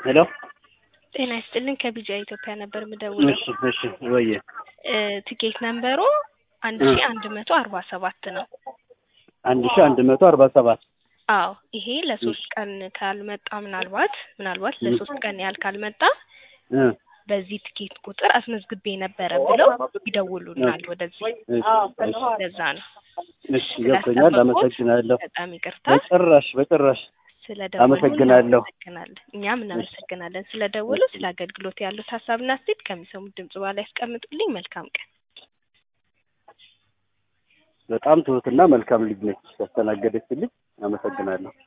ሄሎ ጤና ይስጥልኝ ከቢጃ ኢትዮጵያ ነበር የምደውለው። እሺ እሺ ወየ እ ቲኬት ነምበሩ አንድ ሺ አንድ መቶ አርባ ሰባት ነው። አንድ ሺህ አንድ መቶ አርባ ሰባት አዎ ይሄ ለሶስት ቀን ካልመጣ ምናልባት ምናልባት ለሶስት ቀን ያህል ካልመጣ እ በዚህ ቲኬት ቁጥር አስመዝግቤ ነበረ ብለው ይደውሉናል ወደዚህ። እሺ እሺ ለዛ ነው እሺ ገብቶኛል። አመሰግናለሁ። በጣም ይቅርታ በጭራሽ በጭራሽ ስለደወሉ አመሰግናለሁ። እናመሰግናለን። እኛም እናመሰግናለን ስለደወሉ። ስለ አገልግሎት ያሉት ሀሳብና አስተያየት ከሚሰሙት ድምጽ በኋላ ያስቀምጡልኝ። መልካም ቀን። በጣም ትሁትና መልካም ልጅ ነች ያስተናገደችልኝ። አመሰግናለሁ።